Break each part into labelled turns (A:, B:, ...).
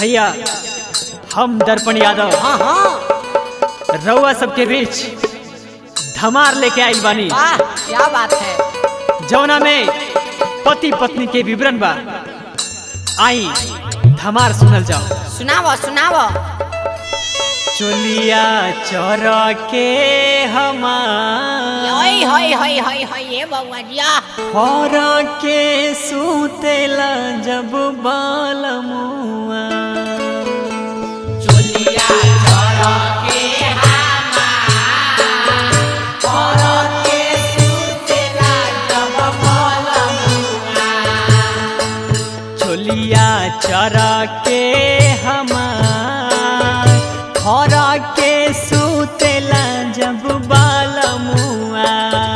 A: भैया हम दर्पण यादव
B: हाँ हाँ
A: रउआ सबके बीच धमार लेके आई बानी
B: वाह क्या बात है
A: जौना में पति पत्नी के विवरण बा आई धमार सुनल जाओ
B: सुनावो सुनावो
A: चोलिया चोर के हमार
B: होय होय होय होय होय ये बउआ जिया
A: और के सुतेला जब बालमुआ चोलिया चरा के हमार खरा के सुतेला जब बालमुआ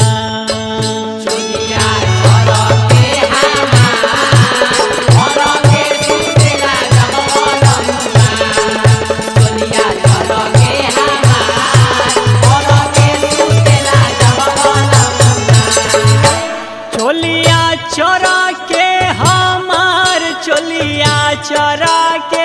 A: चोलिया चरा के हमार चोलिया चरा के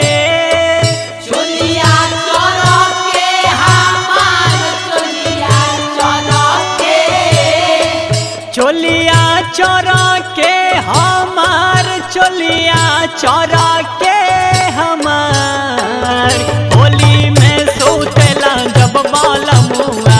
A: चोलिया चरा के हमार चोलिया चरा के हमार होली में सोतेला जब बालमुआ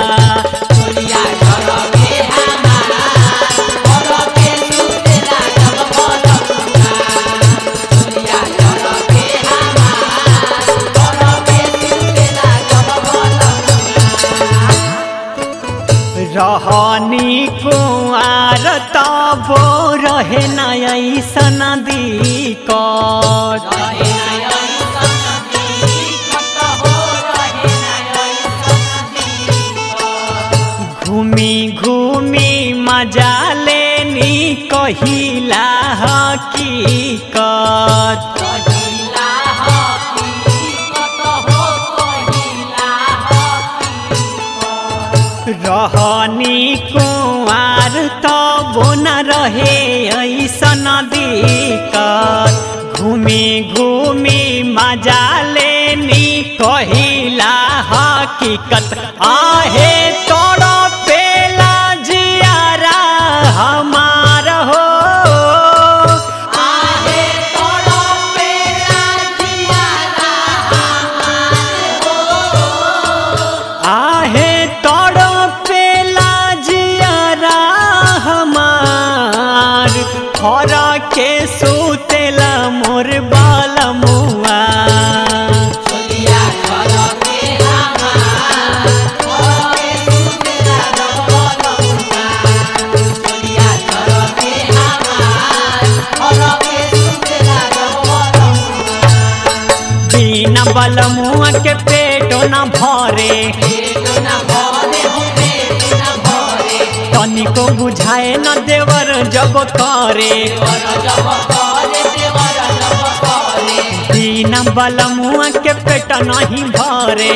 A: रहनी कुआर तबो रहे न ऐसन दिक्कत घूमी घूमी मजा लेनी कहिला हकीकत रहनी कुआर तबो न रहे ऐसन दिक्कत घूमी घूमी मजा लेनी कहिला हकीकत आहे तोड़ पेला जियारा हमार हो आहे तोड़ पेला जियारा हमार खरा के सुतेला मोर बालमुआ बिना बलमुआ के पेटो न भरे तनिको बुझाए न देवर जब करे बिना बलमुआ के पेट नहीं भरे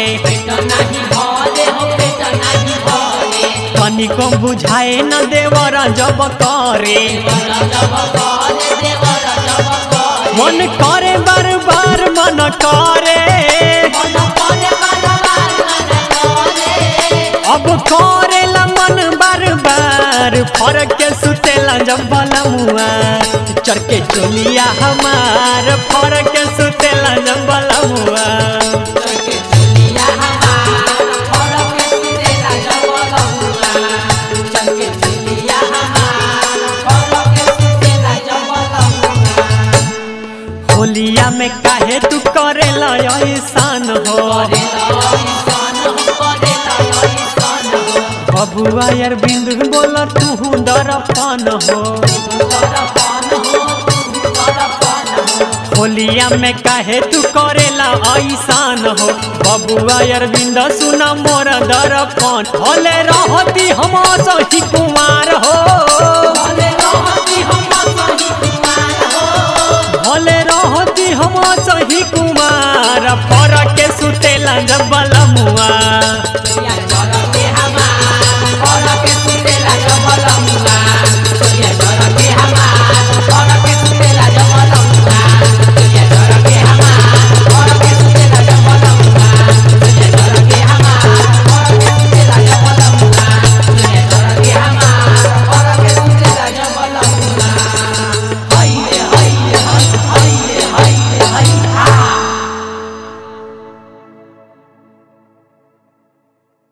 A: तनिको बुझाए न देवर जब करे मन करे बार बार मन करे अब करेला मन बार बार फरक के सुतेला जब बलमुआ चढ़ के चोलिया हमार फरक के सुतेला जब बलमुआ होलिया में काहे तू करेला ऐसान हो बबुआ यार बिंदु बोल तू दरपन हो होलिया में काहे तू करेला ऐसान हो बबुआ यार बिंद सुन मोर दरपन होले रहती हम सही कुमार हो भले रहती हम सही कुमार फरक के सुतेला जब बल